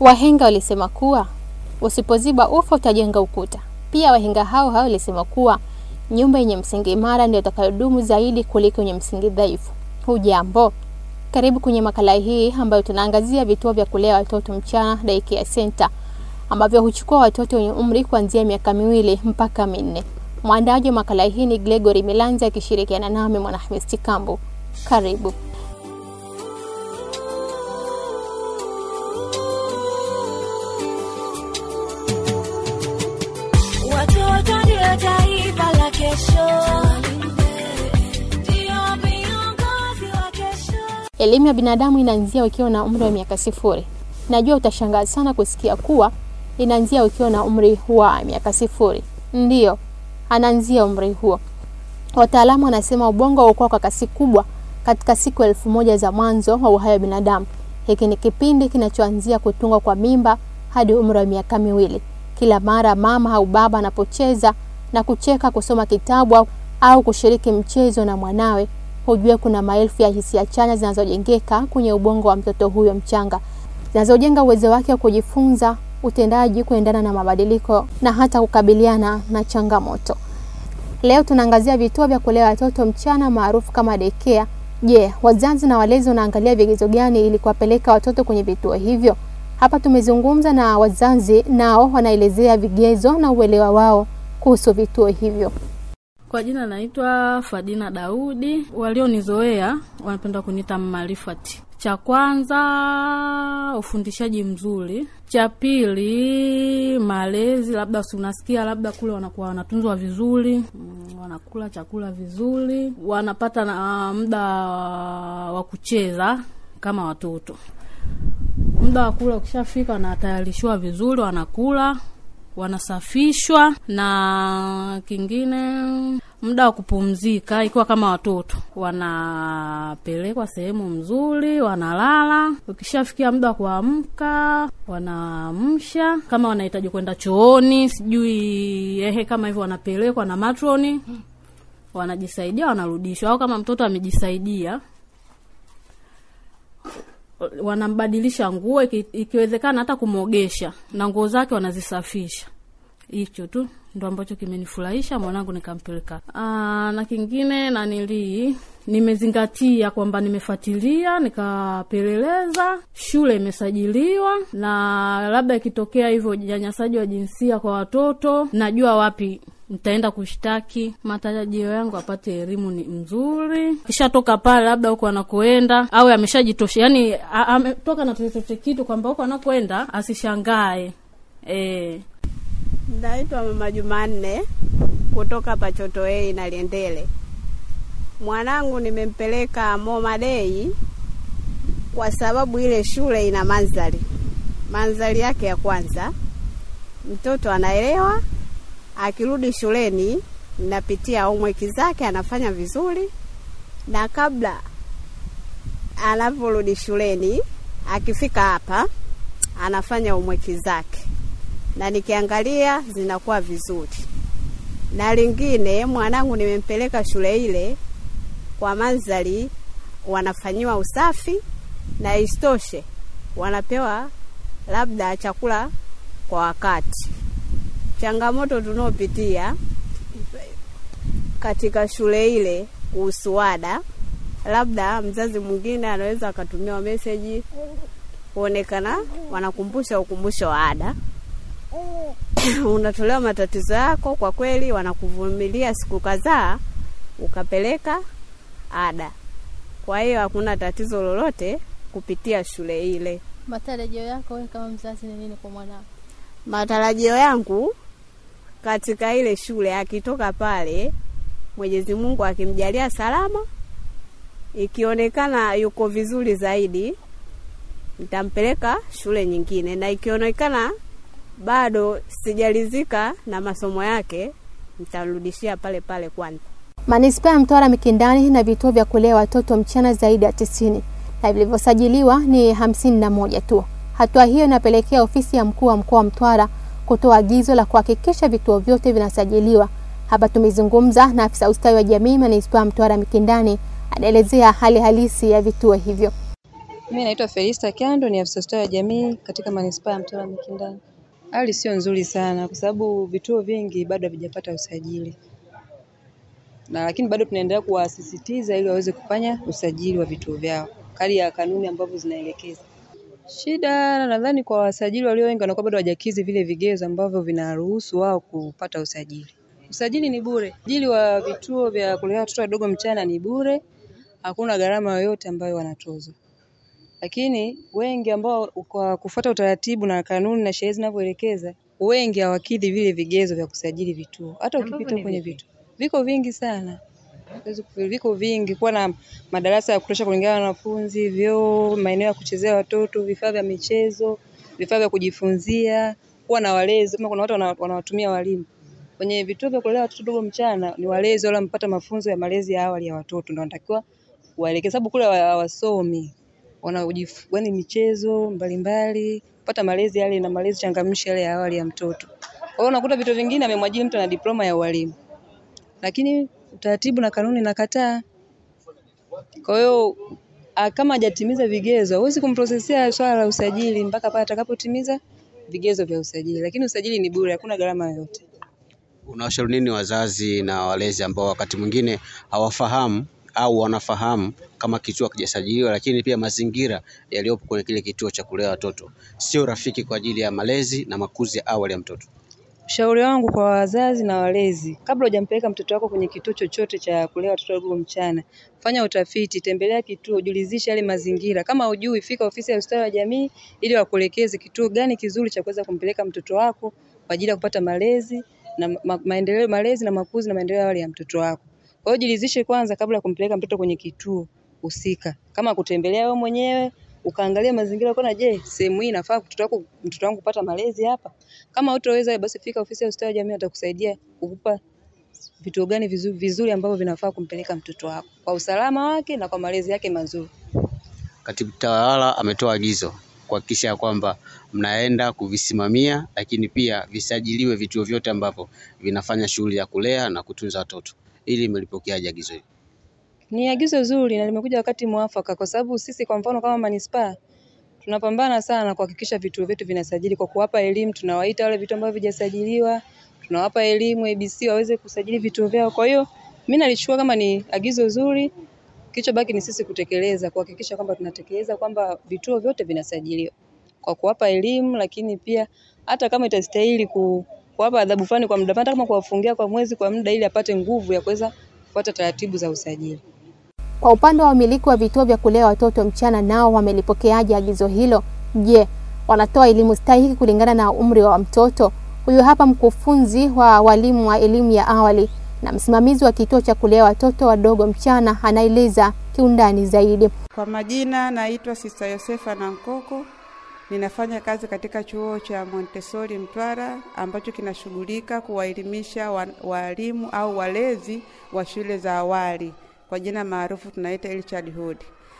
Wahenga walisema kuwa usipoziba ufa utajenga ukuta. Pia wahenga hao hao walisema kuwa nyumba yenye msingi imara ndio itakayodumu zaidi kuliko yenye msingi dhaifu. Hujambo, karibu kwenye makala hii ambayo tunaangazia vituo vya kulea watoto mchana daycare center ambavyo huchukua watoto wenye umri kuanzia miaka miwili mpaka minne. Mwandaji wa makala hii ni Gregory Milanzi akishirikiana nami Mwanahamisi Kambu. Karibu. Watoto ndio taifa la kesho, ndio viongozi wa kesho. Elimu ya binadamu inaanzia ukiwa na umri wa miaka sifuri. Najua utashangaa sana kusikia kuwa inaanzia ukiwa na umri wa miaka sifuri. Ndiyo, anaanzia umri huo. Wataalamu wanasema ubongo hukua kwa kasi kubwa katika siku elfu moja za mwanzo wa uhai wa binadamu. Hiki ni kipindi kinachoanzia kutungwa kwa mimba hadi umri wa miaka miwili. Kila mara mama au baba anapocheza na kucheka, kusoma kitabu au- au kushiriki mchezo na mwanawe, hujue kuna maelfu ya hisia chanya zinazojengeka kwenye ubongo wa mtoto huyo mchanga, zinazojenga uwezo wake wa kujifunza, utendaji, kuendana na mabadiliko na hata kukabiliana na changamoto. Leo tunaangazia vituo vya kulea watoto mchana maarufu kama daycare. Je, wazazi na walezi wanaangalia vigezo gani ili kuwapeleka watoto kwenye vituo hivyo? Hapa tumezungumza na wazazi, nao wanaelezea vigezo na uelewa wao kuhusu vituo hivyo. Kwa jina naitwa Fadina Daudi. Walionizoea wanapenda kuniita Marifati. Cha kwanza ufundishaji mzuri, cha pili malezi, labda si unasikia labda kule wanakuwa wanatunzwa vizuri, mm, wanakula chakula vizuri, wanapata na muda wa kucheza kama watoto. Muda wa kula ukishafika, wanatayarishiwa vizuri, wanakula wanasafishwa na kingine, muda wa kupumzika, ikiwa kama watoto wanapelekwa sehemu mzuri, wanalala. Ukishafikia muda wa kuamka, wanaamsha. Kama wanahitaji kwenda chooni, sijui ehe, kama hivyo, wanapelekwa na matroni, wanajisaidia, wanarudishwa. Au kama mtoto amejisaidia wanambadilisha nguo, iki- ikiwezekana hata kumwogesha na nguo zake wanazisafisha. Hicho tu ndo ambacho kimenifurahisha mwanangu nikampeleka. Aa, na kingine nanilii nimezingatia kwamba nimefuatilia nikapeleleza, shule imesajiliwa, na labda ikitokea hivyo unyanyasaji wa jinsia kwa watoto, najua wapi nitaenda kushtaki. Matarajio yangu apate elimu ni mzuri, kishatoka pale, labda huko anakoenda au ameshajitosha, yani a- ametoka na chochote kitu, kwamba huko anakoenda asishangae e. Naitwa Mama Jumanne kutoka Pachoto A na Liendele. Mwanangu nimempeleka Moma Day kwa sababu ile shule ina mandhari. Mandhari yake ya kwanza, mtoto anaelewa, akirudi shuleni napitia homework zake anafanya vizuri, na kabla anaporudi shuleni, akifika hapa anafanya homework zake na nikiangalia zinakuwa vizuri. Na lingine, mwanangu nimempeleka shule ile kwa mandhari, wanafanyiwa usafi na isitoshe wanapewa labda chakula kwa wakati. Changamoto tunaopitia katika shule ile kuhusu ada, labda mzazi mwingine anaweza akatumiwa meseji kuonekana wanakumbusha ukumbusho wa ada unatolewa matatizo yako, kwa kweli wanakuvumilia siku kadhaa, ukapeleka ada. Kwa hiyo hakuna tatizo lolote kupitia shule ile. Matarajio yako wewe kama mzazi ni nini kwa mwanao? Matarajio yangu katika ile shule, akitoka pale, Mwenyezi Mungu akimjalia salama, ikionekana yuko vizuri zaidi, nitampeleka shule nyingine, na ikionekana bado sijalizika na masomo yake, nitarudishia pale pale kwanza. Manispaa ya Mtwara Mikindani na vituo vya kulea watoto mchana zaidi ya tisini na vilivyosajiliwa ni hamsini na moja tu. Hatua hiyo inapelekea ofisi ya mkuu wa mkoa wa Mtwara kutoa agizo la kuhakikisha vituo vyote vinasajiliwa. Hapa tumezungumza na afisa ustawi wa jamii manispaa ya Mtwara Mikindani, anaelezea hali halisi ya vituo hivyo. Mimi naitwa Felista Kyando, ni afisa ustawi wa jamii katika manispaa ya Mtwara Mikindani. Hali sio nzuri sana kwa sababu vituo vingi bado havijapata usajili, na lakini bado tunaendelea kuwasisitiza ili waweze kufanya usajili wa vituo vyao kali ya kanuni ambavyo zinaelekeza. Shida nadhani kwa wasajili walio wengi wanakuwa bado hawajakidhi vile vigezo ambavyo vinaruhusu wao kupata usajili. Usajili ni bure. Usajili wa vituo vya kulelea watoto wadogo mchana ni bure, hakuna gharama yoyote ambayo wanatozwa. Lakini wengi ambao kwa kufuata utaratibu na kanuni na sheria zinavyoelekeza, wengi hawakidhi vile vigezo vya kusajili vituo. Hata ukipita kwenye vituo viko vingi sana, Huwezi kufikiri, viko vingi, kuwa na madarasa ya kutosha kulingana na wanafunzi, vyoo, maeneo ya kuchezea watoto, vifaa vya michezo, vifaa vya kujifunzia, kuwa na walezi. Kama kuna watu wana- wanawatumia walimu kwenye vituo vya kulelea watoto wadogo mchana, ni walezi wale wamepata mafunzo ya malezi ya awali ya watoto, ndio wanatakiwa waelekeze, sababu kule hawa- hawasomi wanajifu yaani michezo mbalimbali, kupata malezi yale na malezi changamshi yale ya awali ya mtoto. Kwa hiyo unakuta vitu vingine amemwajiri mtu ana diploma ya ualimu, lakini utaratibu na kanuni nakataa. Kwa hiyo ah, kama hajatimiza vigezo, huwezi kumprocessia swala la usajili mpaka pale atakapotimiza vigezo vya usajili, lakini usajili ni bure, hakuna gharama yoyote. Unawashauri nini wazazi na walezi ambao wakati mwingine hawafahamu au wanafahamu kama kituo hakijasajiliwa, lakini pia mazingira yaliyopo kwenye kile kituo cha kulea watoto sio rafiki kwa ajili ya malezi na makuzi ya awali ya mtoto? Ushauri wangu kwa wazazi na walezi, kabla hujampeleka mtoto wako kwenye kituo chochote cha kulea watoto wadogo mchana, fanya utafiti, tembelea kituo, julizishe yale mazingira. Kama hujui, fika ofisi ya ustawi wa jamii ili wakuelekeze kituo gani kizuri cha kuweza kumpeleka mtoto wako kwa ajili ya kupata malezi na ma maendeleo, malezi na makuzi na maendeleo ya awali ya mtoto wako. Kwa hiyo jilizishe kwanza kabla ya kumpeleka mtoto kwenye kituo husika, kama kutembelea wewe mwenyewe ukaangalia mazingira ukaona, je, sehemu hii inafaa mtoto wako mtoto wangu kupata malezi hapa? Kama hutoweza basi fika ofisi ya ustawi wa jamii, watakusaidia kukupa vituo gani vizuri, vizuri ambavyo vinafaa kumpeleka mtoto wako kwa usalama wake na kwa malezi yake mazuri. Katibu tawala ametoa agizo kuhakikisha ya kwamba mnaenda kuvisimamia, lakini pia visajiliwe vituo vyote ambavyo vinafanya shughuli ya kulea na kutunza watoto. Ili melipokeaje agizo hili? Ni agizo zuri na limekuja wakati mwafaka, kwa sababu sisi kwa mfano kama manispaa tunapambana sana kuhakikisha vituo vyetu vinasajili kwa kuwapa elimu. Tunawaita wale vituo ambavyo havijasajiliwa, tunawapa elimu ABC waweze kusajili vituo vyao. Kwa hiyo mimi nalichukua kama ni agizo zuri, kilichobaki ni sisi kutekeleza, kuhakikisha kwamba tunatekeleza kwamba vituo vyote vinasajiliwa kwa kuwapa elimu, lakini pia hata kama itastahili ku, kuwapa adhabu fulani kwa muda, hata kama kuwafungia kwa mwezi kwa muda, ili apate nguvu ya kuweza kufuata taratibu za usajili. Kwa upande wa wamiliki wa vituo vya kulea watoto mchana, nao wamelipokeaje agizo hilo? Je, wanatoa elimu stahiki kulingana na umri wa mtoto? Huyu hapa mkufunzi wa walimu wa elimu ya awali na msimamizi wa kituo cha kulea watoto wadogo mchana, anaeleza kiundani zaidi. Kwa majina naitwa Sista Yosefa Nankoko. Ninafanya kazi katika chuo cha Montessori Mtwara ambacho kinashughulika kuwaelimisha wa- walimu au walezi wa shule za awali, kwa jina maarufu tunaita early childhood.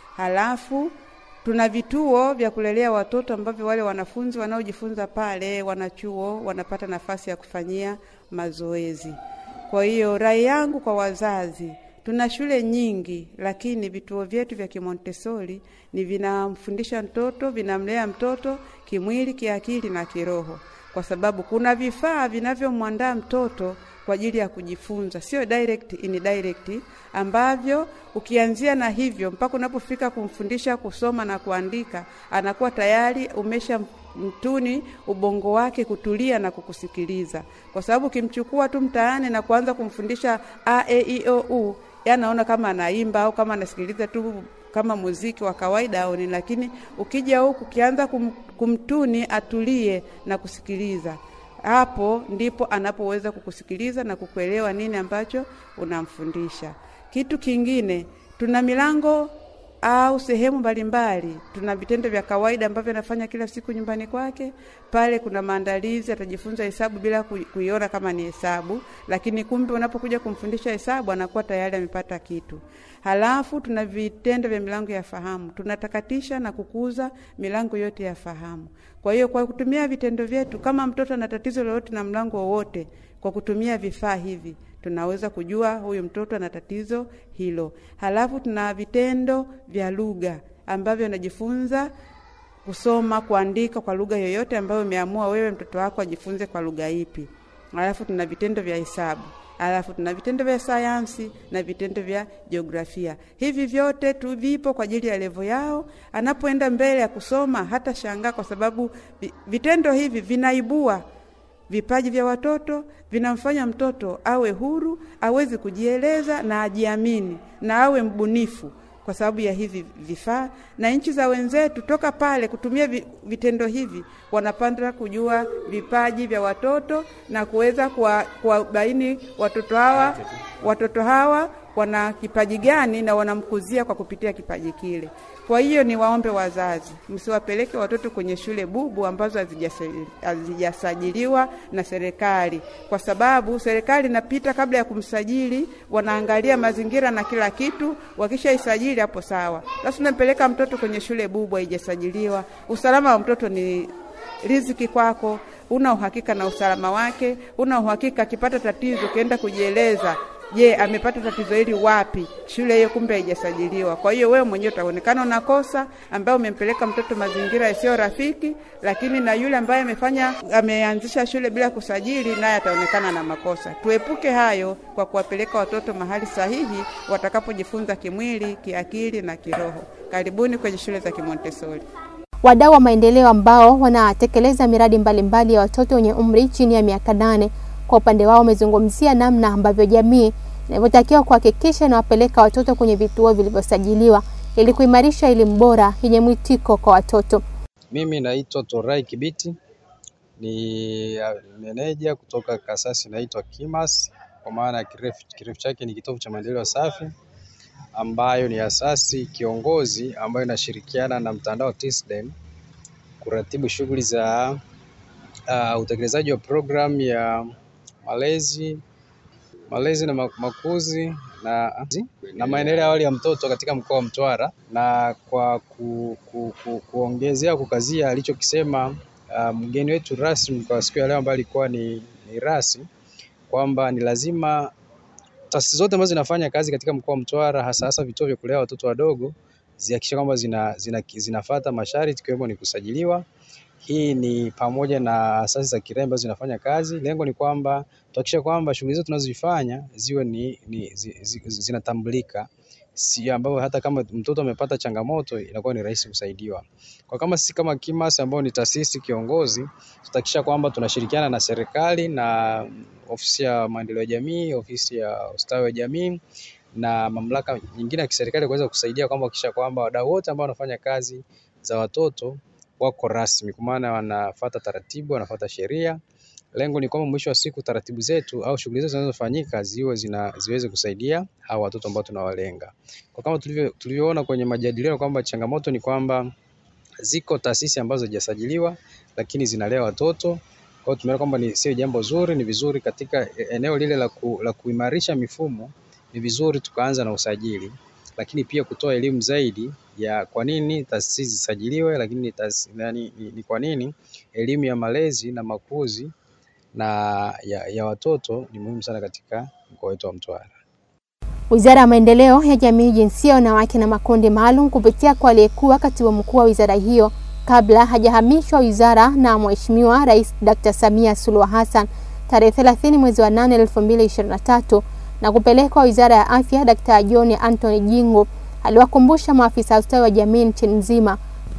Halafu tuna vituo vya kulelea watoto ambavyo wale wanafunzi wanaojifunza pale wanachuo wanapata nafasi ya kufanyia mazoezi. Kwa hiyo rai yangu kwa wazazi, tuna shule nyingi, lakini vituo vyetu vya kimontesori ni vinamfundisha mtoto, vinamlea mtoto kimwili, kiakili na kiroho, kwa sababu kuna vifaa vinavyomwandaa mtoto kwa ajili ya kujifunza, sio direct indirect, ambavyo ukianzia na hivyo mpaka unapofika kumfundisha kusoma na kuandika, anakuwa tayari umesha mtuni ubongo wake kutulia na kukusikiliza, kwa sababu ukimchukua tu mtaani na kuanza kumfundisha a e i o u, yanaona kama anaimba au kama anasikiliza tu kama muziki wa kawaida au nini, lakini ukija huku ukianza kum, kumtuni atulie na kusikiliza hapo ndipo anapoweza kukusikiliza na kukuelewa nini ambacho unamfundisha. Kitu kingine, tuna milango au sehemu mbalimbali. Tuna vitendo vya kawaida ambavyo anafanya kila siku nyumbani kwake. Pale kuna maandalizi, atajifunza hesabu bila kui- kuiona kama ni hesabu, lakini kumbe unapokuja kumfundisha hesabu anakuwa tayari amepata kitu. Halafu tuna vitendo vya milango ya fahamu, tunatakatisha na kukuza milango yote ya fahamu. Kwa hiyo kwa kutumia vitendo vyetu, kama mtoto ana tatizo lolote na mlango wowote, kwa kutumia vifaa hivi tunaweza kujua huyu mtoto ana tatizo hilo. Halafu tuna vitendo vya lugha ambavyo anajifunza kusoma, kuandika kwa lugha yoyote ambayo umeamua wewe mtoto wako ajifunze kwa lugha ipi. Alafu tuna vitendo vya hesabu, alafu tuna vitendo vya sayansi na vitendo vya jiografia. Hivi vyote tu vipo kwa ajili ya levo yao. Anapoenda mbele ya kusoma hata shangaa, kwa sababu vi- vitendo hivi vinaibua vipaji vya watoto, vinamfanya mtoto awe huru, aweze kujieleza na ajiamini na awe mbunifu kwa sababu ya hivi vifaa. Na nchi za wenzetu toka pale kutumia vi- vitendo hivi wanapanda kujua vipaji vya watoto na kuweza kuwa- kuwabaini watoto hawa watoto hawa wana kipaji gani na wanamkuzia kwa kupitia kipaji kile. Kwa hiyo ni waombe wazazi, msiwapeleke watoto kwenye shule bubu ambazo hazijasa- hazijasajiliwa na serikali, kwa sababu serikali inapita kabla ya kumsajili, wanaangalia mazingira na kila kitu. Wakishaisajili hapo sawa. Sasa unampeleka mtoto kwenye shule bubu haijasajiliwa, usalama wa mtoto ni riziki kwako, una uhakika na usalama wake, una uhakika akipata tatizo ukienda kujieleza Je, amepata tatizo hili wapi? Shule hiyo kumbe haijasajiliwa. Kwa hiyo wewe mwenyewe utaonekana unakosa, ambaye umempeleka mtoto mazingira yasiyo rafiki, lakini na yule ambaye amefanya ameanzisha shule bila kusajili, naye ataonekana na makosa. Tuepuke hayo kwa kuwapeleka watoto mahali sahihi watakapojifunza kimwili, kiakili na kiroho. Karibuni kwenye shule za Kimontessori. Wadau wa maendeleo ambao wanatekeleza miradi mbalimbali mbali ya watoto wenye umri chini ya miaka nane kwa upande wao wamezungumzia namna ambavyo jamii inavyotakiwa kuhakikisha inawapeleka watoto kwenye vituo vilivyosajiliwa ili kuimarisha elimu bora yenye mwitiko kwa watoto. Mimi naitwa Torai Kibiti, ni uh, meneja kutoka kasasi inaitwa KIMAS, kwa maana ya kirefu, kirefu chake ni kitovu cha maendeleo safi, ambayo ni asasi kiongozi ambayo inashirikiana na mtandao TISDEM kuratibu shughuli za uh, utekelezaji wa programu ya malezi malezi na ma- makuzi na, na maendeleo ya awali ya mtoto katika mkoa wa Mtwara, na kwa ku, ku, ku, kuongezea kukazia alichokisema uh, mgeni wetu rasmi kwa siku ya leo ambaye alikuwa ni, ni rasi kwamba ni lazima taasisi zote ambazo zinafanya kazi katika mkoa wa Mtwara hasa hasa vituo vya kulea watoto wadogo zihakikisha kwamba zina, zina, zinafuata masharti ikiwemo ni kusajiliwa. Hii ni pamoja na asasi za kiraia ambazo zinafanya kazi. Lengo ni kwamba tuhakikishe kwamba shughuli zetu tunazozifanya ziwe ni, ni zi, zi, zinatambulika si ambapo hata kama mtoto amepata changamoto inakuwa ni rahisi kusaidiwa. Kwa kama sisi kama KIMAS ambao ni taasisi kiongozi, tutahakikisha kwamba tunashirikiana na serikali na ofisi ya maendeleo ya jamii, ofisi ya ustawi wa jamii na mamlaka nyingine ya kiserikali kuweza kusaidia kwamba kuhakikisha kwamba wadau wote ambao wanafanya kazi za watoto wako rasmi, kwa maana wanafuata taratibu, wanafuata sheria. Lengo ni kwamba mwisho wa siku taratibu zetu au shughuli zetu zinazofanyika ziwe zina, ziweze kusaidia hawa watoto ambao tunawalenga. Kwa kama tulivyo tulivyoona kwenye majadiliano kwamba changamoto ni kwamba ziko taasisi ambazo hazijasajiliwa lakini zinalea watoto. Kwa hiyo tumeona kwamba ni sio jambo zuri, ni vizuri katika eneo lile la, ku, la kuimarisha mifumo, ni vizuri tukaanza na usajili, lakini pia kutoa elimu zaidi ya kwa nini taasisi zisajiliwe, lakini ni, taasisi- nani- ni, ni kwa nini elimu ya malezi na makuzi na ya, ya watoto ni muhimu sana katika mkoa wetu wa Mtwara. Wizara ya Maendeleo ya Jamii, Jinsia, Wanawake na Makundi Maalum kupitia kwa aliyekuwa katibu mkuu wa wizara hiyo kabla hajahamishwa wizara na Mheshimiwa Rais Dr. Samia Suluhu Hassan tarehe 30 mwezi wa 8 2023 na kupelekwa wizara ya afya, Dr. John Anthony Jingu aliwakumbusha maafisa ustawi wa jamii nchini nzima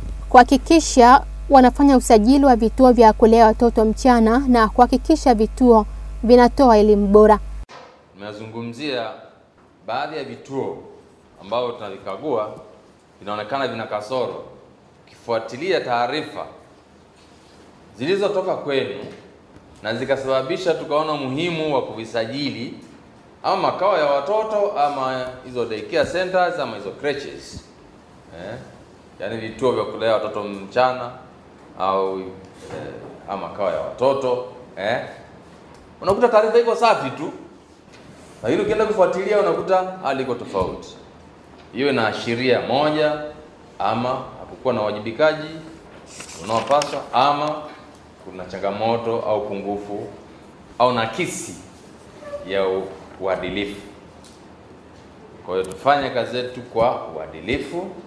kuhakikisha wanafanya usajili wa vituo vya kulea watoto mchana na kuhakikisha vituo vinatoa elimu bora. Nimezungumzia baadhi ya vituo ambavyo tunavikagua vinaonekana vina kasoro. Ukifuatilia taarifa zilizotoka kwenu na zikasababisha tukaona umuhimu wa kuvisajili ama makao ya watoto ama hizo daycare centers ama hizo creches eh, yaani vituo vya kulea watoto mchana au eh, ama makao ya watoto eh, unakuta taarifa iko safi tu lakini ukienda kufuatilia unakuta hali iko tofauti. Hiyo inaashiria moja, ama hakukuwa na uwajibikaji unaopaswa, ama kuna changamoto au pungufu au nakisi ya u- uadilifu. Kwa hiyo tufanye kazi yetu kwa uadilifu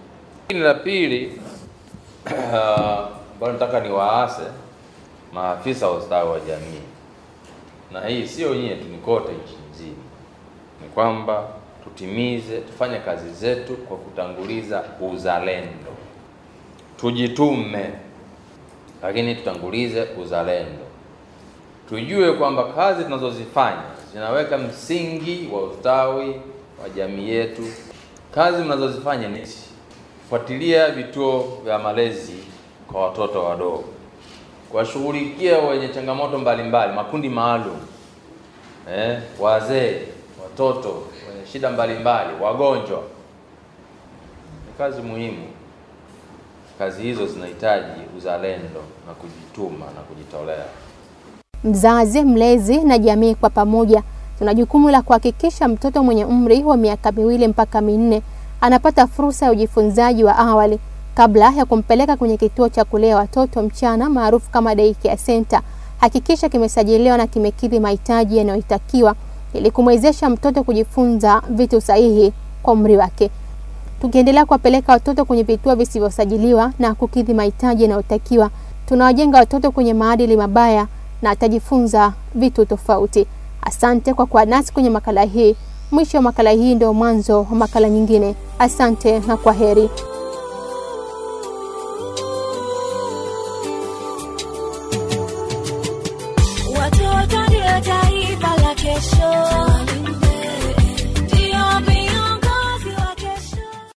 Lakini la pili ambalo nataka niwaase maafisa wa ustawi wa jamii, na hii sio nyie tu, ni kote nchi nzima, ni kwamba tutimize, tufanye kazi zetu kwa kutanguliza uzalendo, tujitume, lakini tutangulize uzalendo, tujue kwamba kazi tunazozifanya zinaweka msingi wa ustawi wa jamii yetu. Kazi mnazozifanya ni kufuatilia vituo vya malezi kwa watoto wadogo, kuwashughulikia wenye changamoto mbalimbali, makundi maalum, eh, wazee, watoto wenye shida mbalimbali, wagonjwa. Ni kazi muhimu. Kazi hizo zinahitaji uzalendo na kujituma na kujitolea. Mzazi, mlezi na jamii kwa pamoja tuna jukumu la kuhakikisha mtoto mwenye umri wa miaka miwili mpaka minne anapata fursa ya ujifunzaji wa awali kabla ya kumpeleka kwenye kituo cha kulea watoto mchana maarufu kama daycare center. Hakikisha kimesajiliwa na kimekidhi mahitaji yanayotakiwa ili kumwezesha mtoto kujifunza vitu sahihi kwa umri wake. Tukiendelea kuwapeleka watoto kwenye vituo visivyosajiliwa na kukidhi mahitaji yanayotakiwa, tunawajenga watoto kwenye maadili mabaya na atajifunza vitu tofauti. Asante kwa kuwa nasi kwenye makala hii. Mwisho wa makala hii ndio mwanzo wa makala nyingine. Asante na kwa heri.